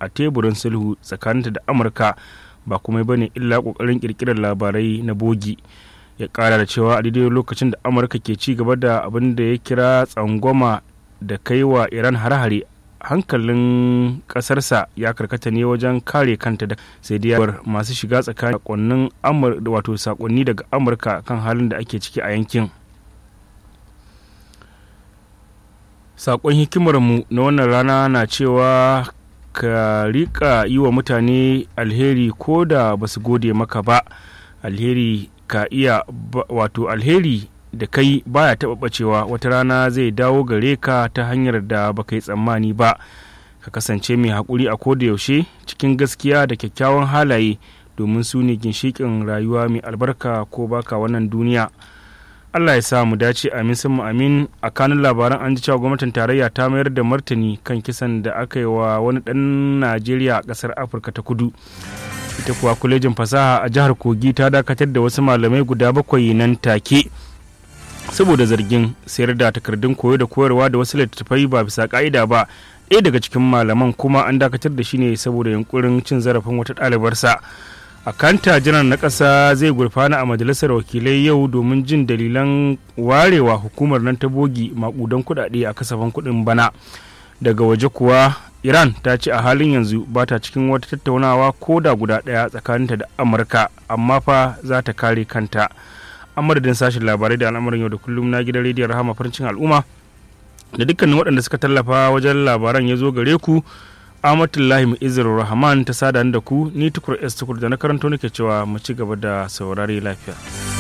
a teburin sulhu tsakaninta da amurka ba kuma ba ne illa kokarin kirkirar labarai na bogi ya kara da cewa a daidai lokacin da amurka ke ci gaba da abin da ya kira tsangwama da kai wa iran hare-hare hankalin kasarsa ya karkata ne wajen kare kanta da sai dai masu shiga tsakanin sakonnin wato sakonni daga amurka kan halin da ake ciki a yankin sakon hikimarmu na wannan rana na cewa ka rika yi wa mutane alheri ko da ba su gode maka ba alheri ka iya wato alheri da kai baya taɓa ɓacewa wata rana zai dawo gare ka ta hanyar da baka yi tsammani ba ka kasance mai haƙuri a koda yaushe cikin gaskiya da kyakkyawan halaye domin su ne ginshiƙin rayuwa mai albarka ko baka wannan duniya allah ya sa mu dace amin sun amin a kanun labaran an ji cewa gwamnatin tarayya ta mayar da martani kan kisan da aka yi wa wani ɗan najeriya a ƙasar afirka ta kudu ita kuwa kwalejin fasaha a jihar kogi ta dakatar da wasu malamai guda bakwai nan take saboda zargin sayar da takardun koyo da koyarwa da wasu littattafai ba bisa ka'ida ba ɗaya daga cikin malaman kuma an dakatar da shi ne saboda yunkurin cin zarafin wata ɗalibarsa a kanta jiran na ƙasa zai gurfana a majalisar wakilai yau domin jin dalilan warewa hukumar nan ta bogi maƙudan kuɗaɗe a kasafin kuɗin bana daga waje kuwa iran ta ce a halin yanzu ba ta cikin wata tattaunawa ko da guda ɗaya tsakaninta da amurka amma fa za ta kare kanta an madadin sashen labarai da al'amuran yau da kullum na gidan rediyon rahama farcin al'umma da dukkanin waɗanda suka tallafa wajen labaran ya zo gare ku amatullahi mu'izzar rahman ta sada da ku ni tukur s tukur da na karanto nake cewa mu ci gaba da saurare lafiya